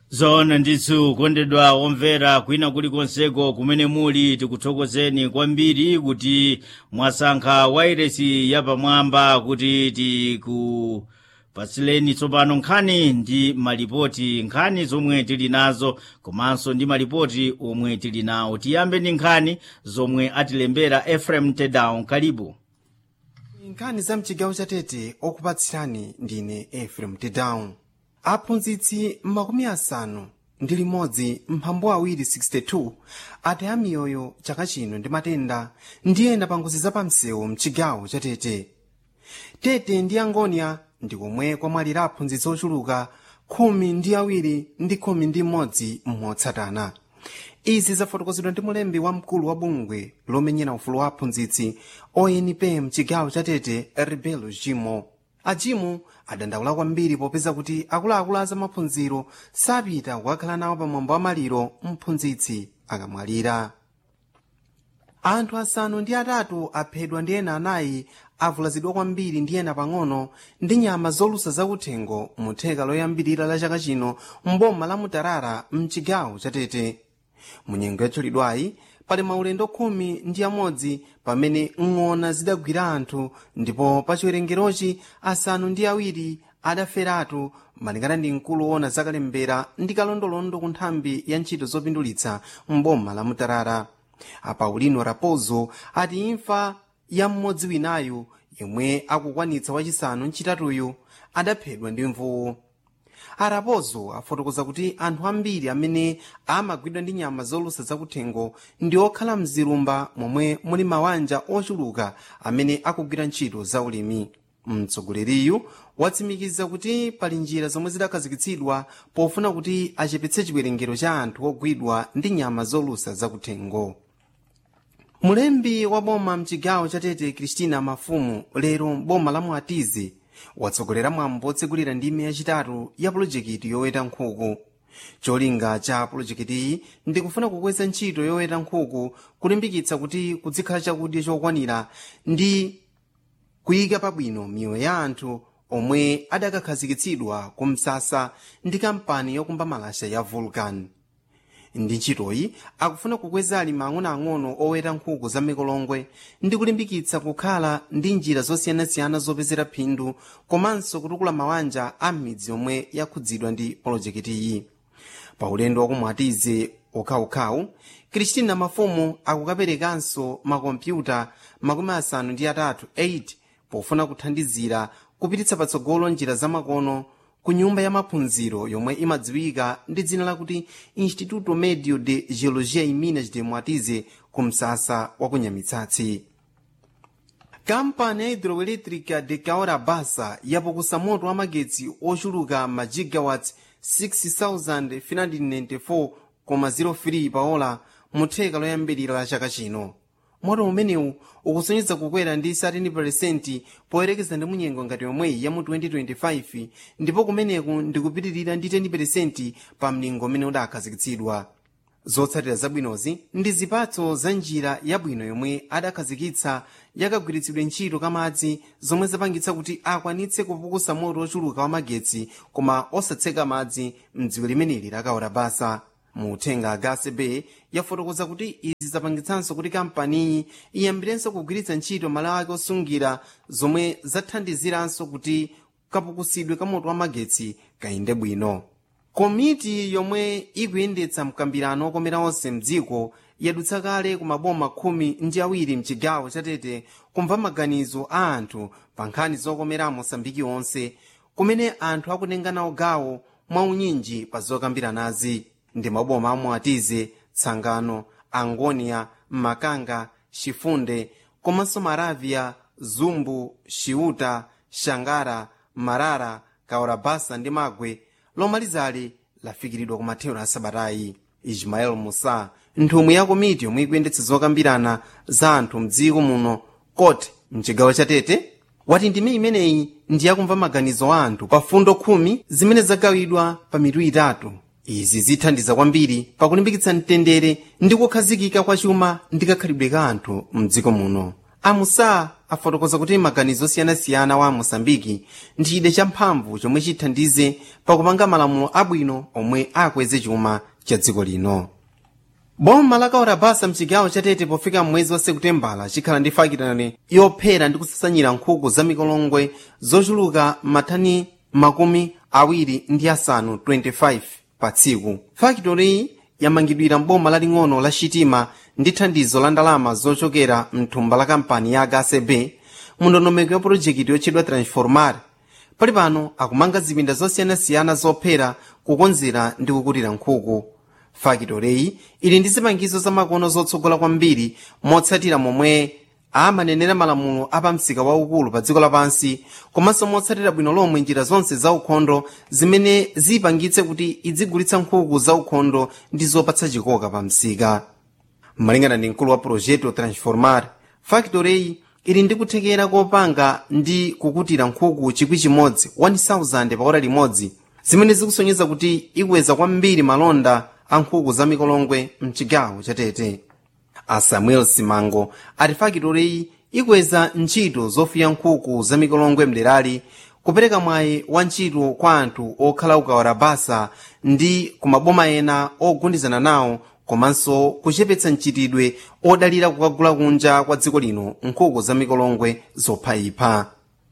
zona ndithu kondedwa omvera kwina kulikonseko kumene muli tikuthokozeni kwambiri kuti mwasankha wairesi yapamwamba kuti tikupatsileni tsopano nkhani ndi malipoti nkhani zomwe tili nazo komanso ndi malipoti omwe tili nawo tiyambe ndi nkhani zomwe atilembera efrem tedown kalibu nkhani za mchigawo chatete okupatsirani ndine efrem tedown aphunzitsi makumi asanu ndi limodzi mphambu awiri 62 ataya miyoyo chaka chino ndi matenda ndi ena pa ngozi zapamsewu mchigawo chatete tete ndi angonia ndi komwe kwamwalira aphunzitsi ochuluka khumi ndi awiri ndi khumi ndi mmodzi motsatana izi zafotokozedwa ndi mulembi wamkulu wa bungwe lomenyera ufulu wa aphunzitsi onp mchigawo chatete rebelo jimo ajimu adandaula kwambiri popeza kuti akuluakulu a zamaphunziro sapita kukakhala nawo pamwambo wa maliro mphunzitsi akamwalira anthu asanu ndi atatu aphedwa ndi ena anayi avulazidwa kwambiri ndi ena pang'ono ndi nyama zolusa zakuthengo mu theka loyambirira la chaka chino mboma la mutarara mchigawo chatete munyengo yatchulidwayi pali maulendo khumi ndi amodzi pamene ng'ona zidagwira anthu ndipo pa chiwerengerochi asanu ndi awiri adaferatu malingana ndi mkulu woona zakalembera ndi kalondolondo ku nthambi ya ntchito zopindulitsa mboma la mutarara apaulino raposo ati imfa ya mmodzi winayu yemwe akukwanitsa wachisanu mchitatuyu adaphedwa ndi mvuwu araposo afotokoza kuti anthu ambiri amene amagwidwa ndi nyama zolusa zakuthengo ndi okhala mzilumba momwe muli mawanja ochuluka amene akugwira ntchito za ulimi mtsogoleriyu watsimikiza kuti pali njira zomwe zidakhazikitsidwa pofuna kuti achepetse chiwerengero cha anthu ogwidwa ndi nyama zolusa zakuthengo mulembi wa boma mchigawo chatete kristina mafumu lero boma la mwatizi watsogolera mwambo otsegulira ndime yachitatu ya pulojekiti yoweta nkhuku cholinga cha pulojekitiyi ndi kufuna kukweza ntchito yoweta nkhuku kulimbikitsa kuti kuzikhala chakudya chokwanira ndi kuyika pabwino miyoyo ya anthu omwe adakakhazikitsidwa ku msasa ndi kampani yokumba malasha ya vulcan ndi ntchitoyi akufuna kukweza alimi ang'onoang'ono oweta nkhuku za mikolongwe ndi kulimbikitsa kukhala ndi njira zosiyanasiyana zopezera phindu komanso kutukula mawanja a m'midzi yomwe yakhudzidwa ndi polojekitiyi pa ulendo wakumwatize okhaokhawu kristina mafumu akukaperekanso makompyuta makumi asanu ndi atatu 8 pofuna kuthandizira kupititsa patsogolo njira zamakono ku nyumba ya maphunziro yomwe imadziwika ndi dzina lakuti instituto medio de geologia e minas de mwatize ku msasa wa kunyamitsatsi kampani ya hidroelétrica de caora basa yapukusa moto wa magetsi ochuluka ma gigawatts 6594,03 paola mu theka loyambirira la chaka chino moto umenewu ukusonyeza kukwera ndi 13% poyerekeza ndi munyengo ngati yomweyi ya mu 2025 ndipo kumeneku ndikupitirira ndi 10% pa mlingo umene udakhazikitsidwa zotsatira zabwinozi ndi zipatso za njira yabwino yomwe adakhazikitsa yakagwiritsidwe ntchito kamadzi zomwe zapangitsa kuti akwanitse kupukusa moto ochuluka wa magetsi koma osatseka madzi mdziwe limeneli lakaora basa mu uthenga gasebe yafotokoza kuti izi zapangitsanso kuti kampaniyi iyambirenso kugwiritsa ntchito malo ake osungira zomwe zathandiziranso kuti kapukusidwe ka moto wa magetsi kayende bwino komiti yomwe ikuyendetsa mkambirano okomera onse mdziko yadutsa kale ku maboma khumi ndi awiri mchigawo chatete kumva maganizo a anthu pa nkhani zokomera mosambiki onse kumene anthu akutenga nawo gawo mwaunyinji pa zokambiranazi ndi maboma amwatize tsangano angonia makanga chifunde komanso maravya zumbu chiuta shangara marara kaorabasa ndi magwe lomalizali lafikiridwa ku mathero a sabatayi ismael musa nthumwi ya komiti yomwe ikuyendetsa zokambirana za anthu mdziko muno kote mchigawo chatete wati ndime imeneyi ndi yakumva maganizo a anthu pa fundo khumi zimene zagawidwa pa mitu itatu izi zithandiza kwambiri pakulimbikitsa mtendere ndi kukhazikika kwa chuma ndi kakhalidwe ka anthu mdziko muno amusa afotokoza kuti maganizo osiyanasiyana wa mosambiki ndi chida champhamvu chomwe chithandize pakupanga malamulo abwino omwe akweze chuma cha dziko lino boma la kaurabasa mchigawo chatete pofika mwezi wa sekutembala chikhala ndi fakitale yophera ndi kusasanyira nkhuku za mikolongwe zochuluka mathani makumi awiri ndi asanu 25 pa tsiku fakitoriyi yamangidwira mboma laling'ono la chitima ndi thandizo la ndalama zochokera mthumba la kampani ya hcb mundondomeko ya pulojekiti yotchedwa transformar pali pano akumanga zipinda zosiyanasiyana zophera kukonzera ndi kukutira nkhuku fakitoreyi ili ndi zipangizo zamakono zotsogola kwambiri motsatira momwe amanenera malamulo apamsika waukulu pa dziko lapansi komanso motsatira bwino lomwe njira zonse zaukhondo zimene ziyipangitse kuti idzigulitsa nkhuku zaukhondo ndi zopatsa chikoka pa msika malingana ndi mkulu wa projeto transformar fakitoreyi ili ndi kuthekera kopanga ndi kukutira nkhuku chikwi chimodzi 1000 pa ora limodzi zimene zikusonyeza kuti ikweza kwambiri malonda a nkhuku za mikolongwe mchigawo chatete a samuel simango ati fakitoreyi ikweza ntchito zofiya nkhuku za mikolongwe mderali kupereka mwayi wa ntchito kwa anthu okhala ukawala basa ndi kumaboma ena ogundizana nawo komanso kuchepetsa mchitidwe odalira kukagula kunja kwa dziko lino nkhuku za mikolongwe zophayipha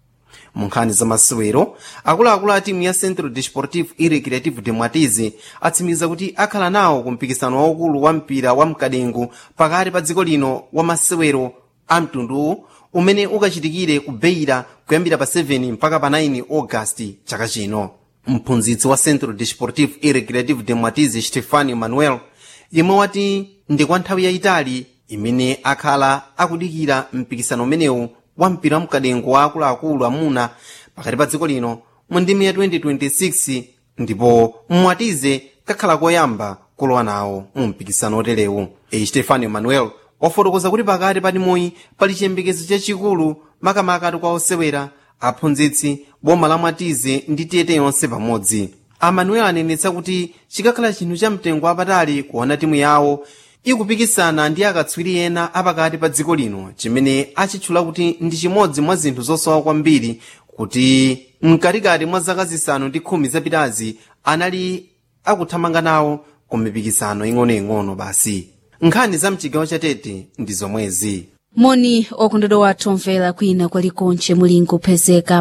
mu nkhani za masewero akuluakulu a timu ya centro desportivo e recreativo de mwatize atsimikiza kuti akhala nawo ku mpikisano waukulu wa mpira wa mkadengu pakati pa dziko lino wa masewero a mtunduwu umene ukachitikire ku beira kuyambira pa 7 mpaka pa 9 ogasiti chaka chino mphunzitsi wa centro desportivo e recreativo de mwatize stefano manuel yemwe wati ndi kwa nthawi yayitali imene akhala akudikira mpikisano umenewu wa mpira wamkadengo wa akuluakulu amuna pakati pa dziko lino mu ndimi ya 2026 ndipo mwatize kakhala koyamba kulowa nawo mu mpikisano oterewu e stefano manuel wafotokoza kuti pakati pa timuyi pali chiyembekezo chachikulu makamaka kwa osewera aphunzitsi boma la mwatize ndi tete yonse pamodzi amanuel anenetsa kuti chikakhala chinthu cha mtengo wapatali kuona timu yawo ikupikisana ndi akatswiri ena apakati pa dziko lino chimene achitchula kuti ndi chimodzi mwa zinthu zosowa kwambiri kuti mkatikati mwa zaka zisanu ndi khumi zapitazi anali akuthamanga nawo ku mipikisano ing'onoing'ono basi nkhani za mchigawo chatete ndi zomwezi moni okondedwa wathu omvera kwina kwalikonche muli nkupezeka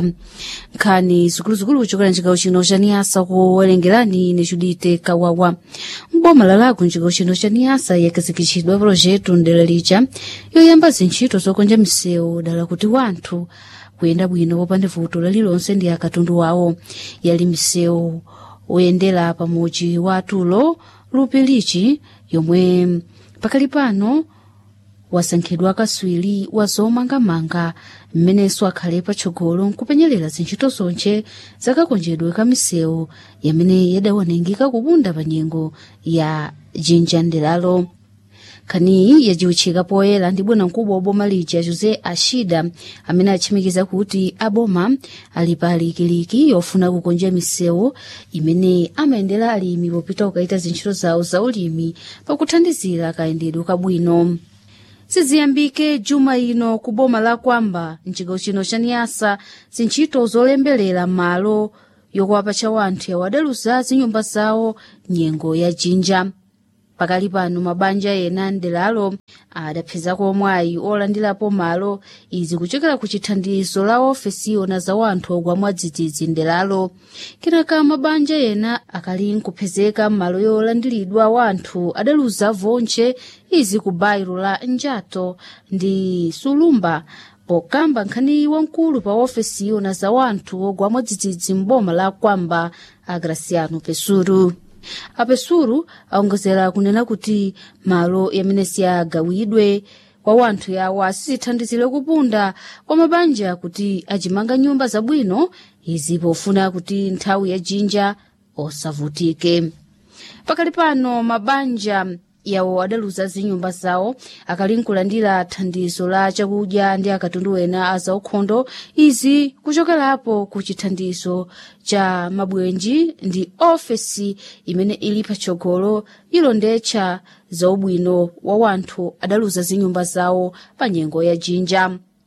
nkhani zikuluzikulu kuchokera mchigawo chino cha niyasa kuwerengerani ine judite kawawa mboma lalaku mchigawo chino cha niyasa yakazikitchidwa projeto ndera lija yoyamba zintchito zokonja misewu dala kuti wanthu kuyenda bwino popanda vuto lalilonse ndi akatundu wawo yali misewu oyendera pamuji wa tulo lupilichi yomwe pakali pano wasankhidwa kaswiri wa zomangamanga mmenenso akhale patsogolo nkupenyerera zintchito zonche zakakonjedwe ka misewu yamene yadaonengeka kupunda pa nyengo ya jinja nderalo khaniyi yajiwitchika poyera ndi bwanamkubwa wa boma lija jose ashida amene atchimikiza kuti aboma ali pa likiliki yofuna kukonja misewu imene amayendera alimi popita kukaita zintchito zawo za ulimi pakuthandizira kayendedwe kabwino siziyambike juma ino ku boma la kwamba mchigawo chino cha niyasa zintchito zolemberera malo yokuwapatcha wanthu yawo adaluza zinyumba zawo nyengo ya jinja pakali pano mabanja ena ndelalo adapezako mwayi olandirapo malo izi kuchokera ku chithandizo la ofesi yona za wanthu ogwa mwadzidzidzi ndelalo kenaka mabanja ena akali nkupezeka m'malo yolandiridwa wanthu adaluza vonche izi ku bairo la njato ndi sulumba pokamba nkhani wamkulu pa ofesi yona za wanthu ogwa mwadzidzidzi m'boma la kwamba agraciano pesuru apesuru aongozera kunena kuti malo yamene siyagawidwe kwa wanthu yawo asizithandizire kupunda kwa mabanja kuti achimanga nyumba zabwino izi pofuna kuti nthawi ya jinja osavutike pakali pano mabanja yawo adaluza zinyumba zawo akali nkulandira thandizo la chakudya ndi akatundu ena a zaukhondo izi kuchokerapo ku chithandizo cha mabwenji ndi ofesi imene ili patsogolo ilondetcha zaubwino wa wanthu adaluza zinyumba zawo pa nyengo ya jinja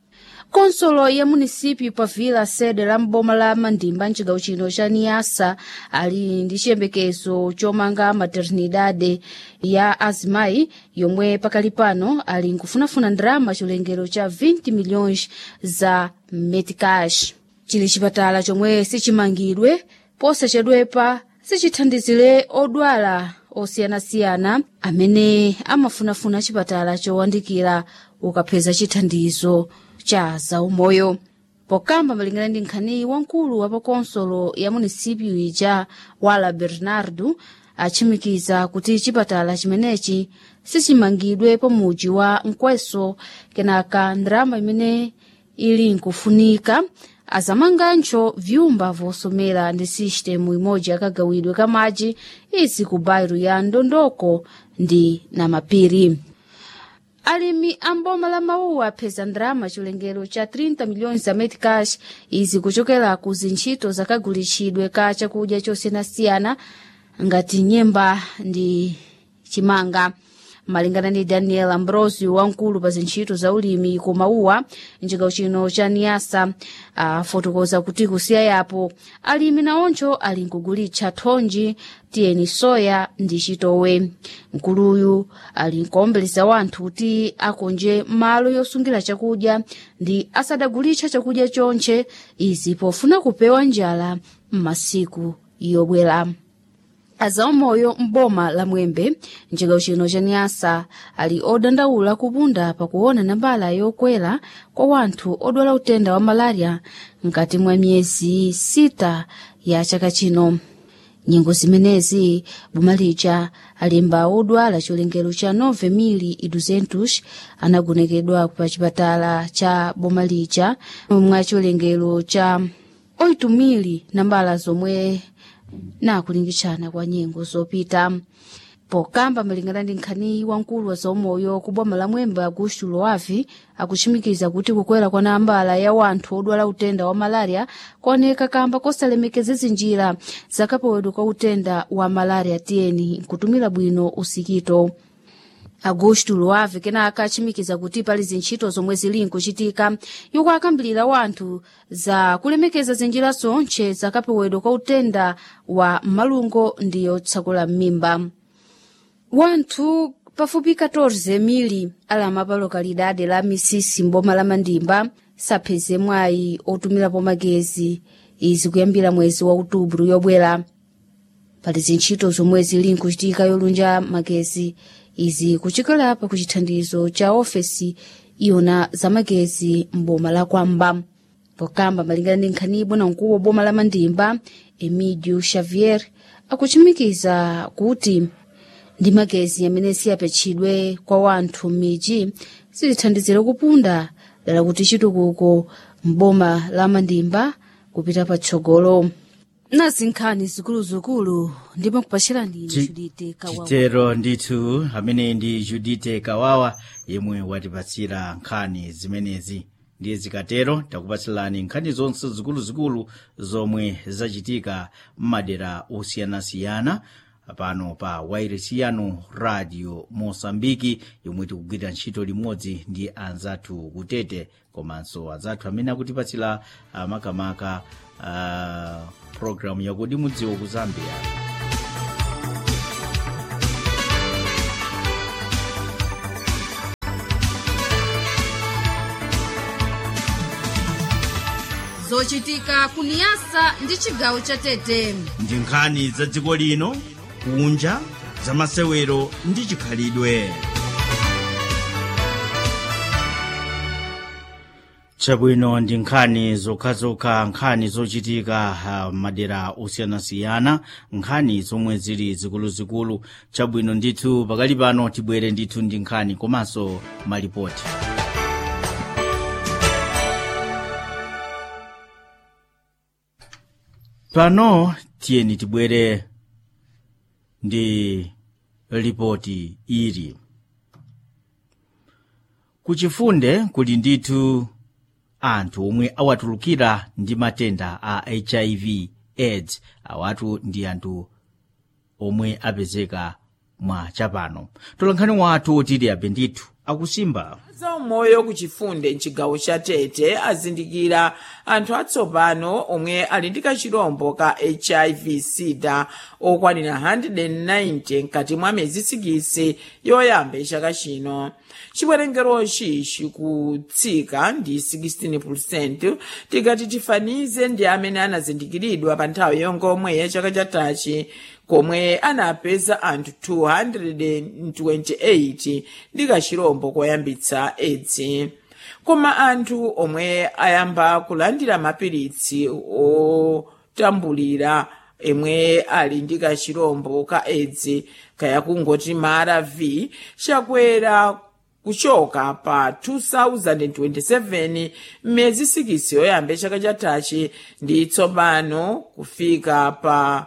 konsolo ya munisipyu pa vila sede la mboma la mandimba mcigawo chino cha niasa ali ndi chiyembekezo chomanga maternidade ya azimayi yomwe pakali pano ali nkufunafuna ndalama chilengero cha 20 milhões za metcash chili chipatala chomwe sichimangidwe posachedwepa sichithandizire odwala osiyanasiyana amene amafunafuna chipatala chowandikira ukapeza chithandizo cha zaumoyo pokamba malingana ndi nkhani wamkulu wa pakonsolo ya munisipyu ija wala bernardo achimikiza kuti chipatala chimenechi sichimangidwe pamuji wa nkweso kenaka ndalama imene ili nkufunika azamangancho vyumba vosomera ndi sistemu imodzi yakagawidwe ka madzi izi ku bairo ya ndondoko ndi na mapiri alimi amboma la mawuwa apeza ndalama chilengero cha 30 milhões za metcash izi kuchokera ku zintchito zakagulitsidwe ka chakudya chosiyanasiyana ngati nyemba ndi chimanga malingana ndi daniel ambrosio wamkulu pa zintchito za ulimi ku mawuwa mcigawo chino cha niasa afotokoza kuti kusiya yapo alimi nawoncho ali nkugulitsa thonji tiyeni soya ndi chitowe mkuluyu ali nkuombeleza wanthu kuti akonje malo yosungira chakudya ndi asadagulitsa chakudya chonche izi pofuna kupewa njala m'masiku yobwera azaumoyo m'boma la mwembe mcigawo chino cha niasa ali odandaula kupunda pakuona nambala yokwera kwa wanthu odwala utenda wa malaria mkati mwa miyezi sita ya chaka chino nyengo zimenezi boma lija alemba odwala chilengero cha 9,200 anagonekedwa pa chipatala cha boma lija mwa chilengero cha 8,000 nambala zomwe nakulingitshana kwa nyengo zopita pokamba malingana ndi nkhani wamkulu wa zaumoyo ku boma la mwembe augusto loavi akuchimikiza kuti kukwera kwa nambala ya wanthu odwala utenda wa malaria kuoneka kamba kosalemekeza zinjira zakapewedwa kwa utenda wa malaria tiyeni nkutumira bwino usikito augusto loave kenaka achimikiza kuti pali zintchito zomwe zili nkuchitika yoko akambirira wanthu za kulemekeza zinjira zonche zakapewedwa kwa utenda wa malungo ndi yotsakula m'mimba wanthu pafupi 14 mili alama pa lokalidade la misisi mboma la mandimba sapheze mwayi otumirapo magezi izi kuyambira mwezi wa outubro yobwera pali zintchito zomwe zili nkuchitika yolunja magezi izi kuchokera pa kuchithandizo cha ofesi iwona zamagezi mboma la kwamba pokamba malingana ndi nkhani bwana mkulu wa boma la mandimba emidio xavier akuchimikiza kuti ndi magezi amene siyapetchedwe kwa wanthu m'midzi sizithandizira kupunda dala kuti chitukuko m'boma la mandimba kupita patsogolo nazi nkhani zikuluzikulu ndipo kupachirani ine Chi- judite kawawa chitero ndithu amene ndi judite kawawa yemwe watipatsira nkhani zimenezi ndiye zikatero takupatsirani nkhani zonse zikuluzikulu zomwe zachitika m'madera osiyanasiyana pano pa wairesi yanu radio mosambiki yomwe tikugwira ntchito limodzi ndi anzathu kutete komanso anzathu amene akutipatsira ah, makamaka uh, programu yakudi mudziwo ku zambia zochitika kuniyasa ndi chigawo cha tete ndi nkhani za dziko lino kunja za masewero ndi chikhalidwe chabwino ndi nkhani zokhazokha nkhani zochitika uh, madera osiyanasiyana nkhani zomwe zili zikuluzikulu chabwino ndithu pakali pano tibwere ndithu ndi nkhani komanso malipoti pano tiyeni tibwere ndi ripoti ili kuchifunde kuli ndithu anthu omwe awatulukira ndi matenda a hiv aids awatu ndi anthu omwe apezeka mwa chapano tolankhani wathu otili abe ndithu akusimba za umoyo ku chifunde mchigawo cha tete azindikira anthu atsopano omwe ali ndi kachirombo ka hiv sida okwanira 190 mkati mwa miyezi sikisi yoyamba chaka chino chiwerengerochi chikutsika ndi 16 tikati tifanize ndi amene anazindikiridwa pa nthawi yongomwe ya chaka chatachi komwe anapeza anthu 228 ndi kachirombo koyambitsa edzi koma anthu omwe ayamba kulandira mapiritsi otambulira emwe ali ndi kachirombo ka edzi kaya kungoti mara v chakwera kuchoka pa 2027 mmezi sikisi yoyamba chaka chatachi ndi tsopano kufika pa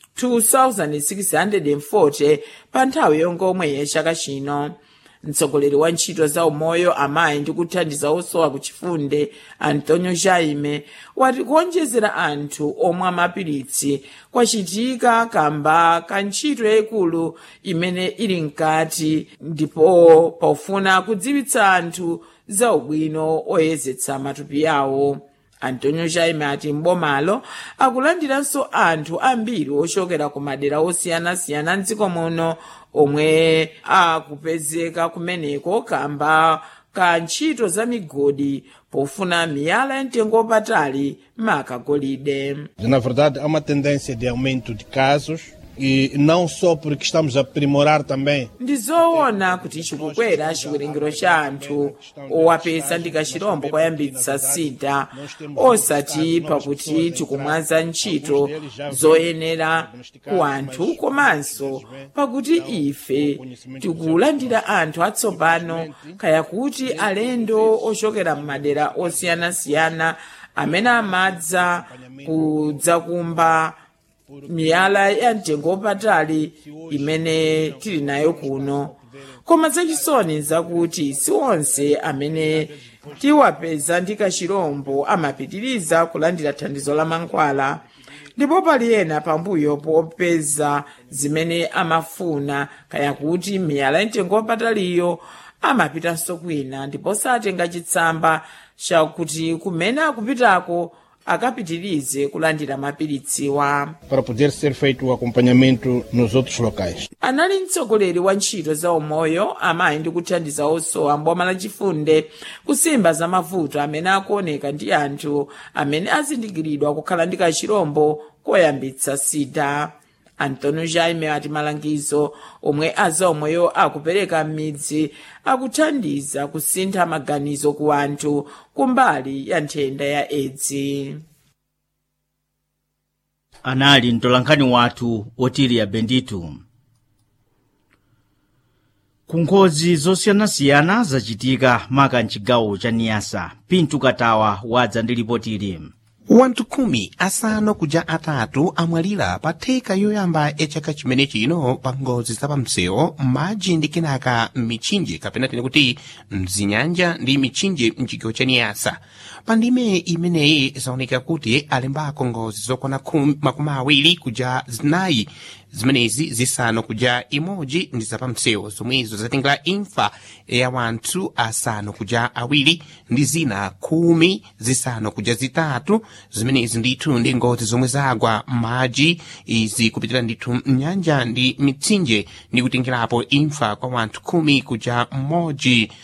2640 pa nthawi yongomwe yachaka chino mtsogoleri wa ntchito za umoyo amayi ndi kuthandiza osowa ku chifunde antonio jaime wati kuonjezera anthu omwe amapiritsi kwachitika kamba ka ntchito yayikulu imene ili mkati ndipo pofuna kudziwitsa anthu za ubwino oyezetsa matupi yawo antonio jaime ati mbomalo akulandiranso anthu ambiri ochokera ku madera osiyanasiyana mdziko muno omwe akupezeka kumeneko kamba ka ntchito za migodi pofuna miyala ya mtengo wapatali maka golide Na verdade, há uma tendência de aumento de casos e não só porque estamos a aprimorar também ndi zoona kuti chikukwera chiwerengero cha anthu owapeza ndi kachirombo koyambitsa sida osati pakuti tikumwaza ntchito zoyenera ku anthu komanso pakuti ife tikulandira anthu atsopano kaya kuti alendo ochokera m'madera osiyanasiyana amene amadza kudzakumba miyala ya mtengo wapatali imene tili nayo kuno koma zachisoni zakuti si onse amene tiwapeza ndi kachirombo amapitiriza kulandira thandizo la mankhwala ndipo pali ena pambuyo popeza zimene amafuna kaya kuti miyala ya mtengo wapataliyo amapitanso kwina ndipo satenga chitsamba chakuti kumene akupitako akapitirize kulandira mapiritsiwa para poder ser feito o acompanhamento nos outros locais. anali mtsogoleri wa ntchito za umoyo amayi ndi kuthandiza osowa mboma lachifunde kusimba za mavuto amene akuoneka ndi anthu amene azindikiridwa kukhala ndi kachirombo koyambitsa sida antonio jaime ati malangizo omwe azaumoyo akupereka m'midzi akuthandiza kusintha maganizo ku anthu kumbali ya nthenda ya edzi anali mtolankhani wathu otiliya benditu ku ngozi zosiyanasiyana zachitika maka mchigawo cha niyasa pintu katawa wadza ndi ripotili wanthu khumi asanu kuja atatu amwalira pa theka yoyamba ya chaka chimene chino pa ngozi za pamsewu m'madzi ndi kenaka m'mitchinje kapena tine kuti mzinyanja ndi mitchinje mchigawo cha niyasa pa ndime imeneyi zaoneka kuti alembako ngozi zokwana khumi- makumi awiri kuja zinayi zimenezi zisanu kuja imodzi ndi zapamsewu zomwezo zatengera imfa ya wanthu asanu kuja awiri ndi zina khumi zisanu kuja zitatu zimenezi ndithu ndi ngozi zomwe zagwa m'madzi izi kupitira ndithu mnyanja ndi mitsinje ndi kutengerapo imfa kwa wanthu khumi kuja mmodzi